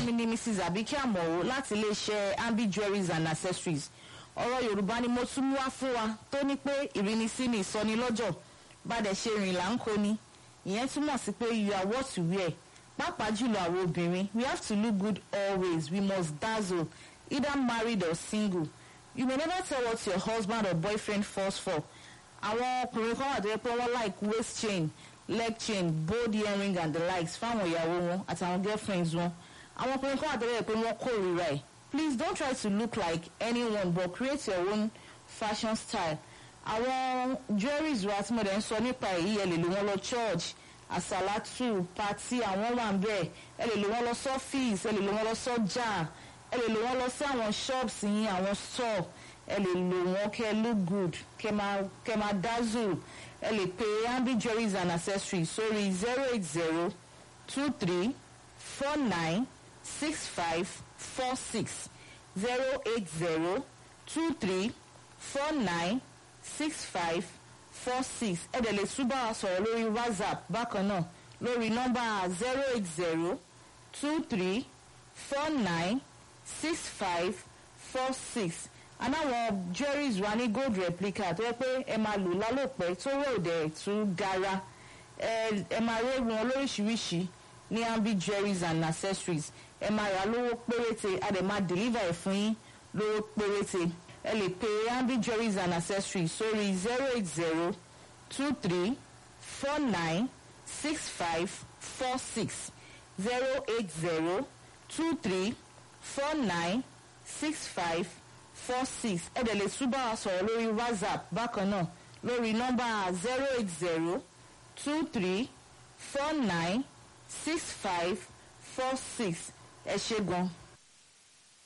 mi ni mrs abike amọ̀wò láti iléeṣẹ́ ambi jewelries and accessories ọ̀rọ̀ yorùbá ni mo tún mú wá fún wa tó ní pé ìrínisí ni ìsọnilọ́jọ̀ bàdẹ̀ ṣe rìn là ń kó ni ìyẹn túmọ̀ sí pé you are what you wear pàápàá jùlọ àwọn obìnrin we have to look good always we must dazzle either married or single you may never tell what your husband or boyfriend falls for àwọn ọkùnrin kan wà tó yẹ pé wọ́n like waist chain leg chain bold earring and the likes fáwọn ìyàwó wọn àtàwọn girlfriends wọn àwọn ọkùnrin kan wà tó yẹ pé wọ́n kórìíra ẹ̀ please don't try to look like anyone but create your own fashion style àwọn jewelries wa tí mo dẹ̀ ń sọ nípa èyí ẹ lè lò wọ́n lọ church àsàlátù pati àwọn wà ń bẹ̀ ẹ lè lò wọ́n lọ sọ́fíìsì ẹ lè lò wọ́n lọ sọ́jà ẹ lè lò wọ́n lọ sí àwọn shops yín àwọn store ẹ lè lò wọ́n kẹ́ look good kẹ́ máa kẹ́ máa dazzle ẹ lè pe ambi jewelries and accessories sórí zero eight zero two three four nine six five four six zero eight zero two three four nine six five four six ẹ dẹ̀ lè tún bá wa sọ̀rọ̀ lórí whatsapp bákan náà lórí nọ́mbà zero eight zero two three four nine six five four six anáwọn jewelries wa ní gold replica tó yẹ pé ẹ máa lò lálòpẹ́ tó rẹ̀ òdẹ̀ tún gara ẹ ẹ máa rí wọn lóríṣiríṣi ní ambi jewelries and accessories ẹ máa rà lówó péréte a dẹ̀ máa deliver ẹ̀ fún yín lówó péréte ẹ lè pe ambi jewelries and accessories sórí zero eight zero two three four nine six five four six zero eight zero two three four nine six five four six ẹ dẹ̀ lè tún bá wa sọ̀rọ̀ lórí whatsapp bákan náà lórí nọ́mbà zero eight zero two three four nine six five four six ẹ ṣe gan.